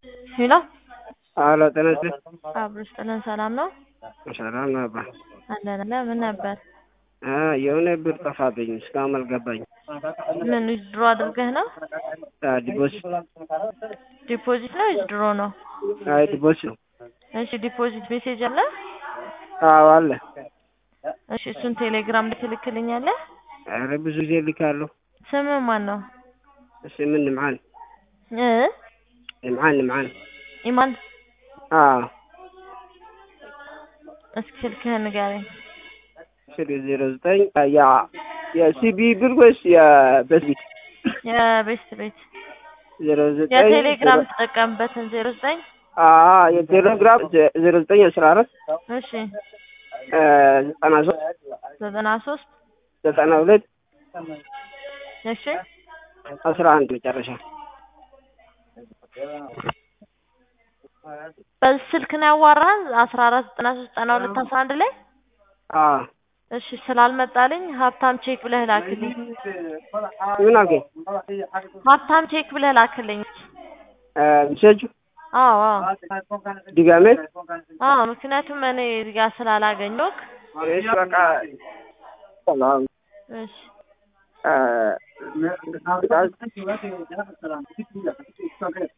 ሄሎ አሎ ጤና ይስጥልኝ። አብሮሽ ጥለን ሰላም ነው ሰላም ነው አባ። አለን አለ ምን ነበር? አ የሆነ ብር ጠፋብኝ እስካሁን አልገባኝም። ምን ድሮ አድርገህ ነው? አ ዲፖዚት ዲፖዚት ነው ወይስ ድሮ ነው? አይ ዲፖዚት ነው። እሺ ዲፖዚት ሜሴጅ አለ? አዎ አለ። እሺ እሱን ቴሌግራም ላይ ትልክልኛለህ? ኧረ ብዙ ጊዜ ልካለሁ። ስምህ ማን ነው? ስምን ንምዓን እ ንምዓን ንምዓን ኢማን አዎ እስኪ ስልክህን ንገረኝ። ስል ዜሮ ዘጠኝ ያ የሲቢ ብር ወይስ የበስቢት? የቤስት ቤት ዜሮ ዘጠኝ የቴሌግራም ትጠቀምበትን ዜሮ ዘጠኝ አ የቴሌግራም ዜሮ ዘጠኝ አስራ አራት እሺ ዘጠና ሶስት ዘጠና ሶስት ዘጠና ሁለት እሺ አስራ አንድ መጨረሻ በዚህ ስልክ ነው ያዋራህን አስራ አራት ዘጠና ሶስት ዘጠና ሁለት አስራ አንድ ላይ አዎ እሺ ስላልመጣልኝ ሀብታም ቼክ ብለህ ላክልኝ። ምን አልከኝ? ሀብታም ቼክ ብለህ ላክልኝ። ሚሴጁ አዎ አዎ ድጋሜ አዎ ምክንያቱም እኔ እዚህ ጋር ስላላገኘሁህ እሺ በቃ ሰላም እሺ አ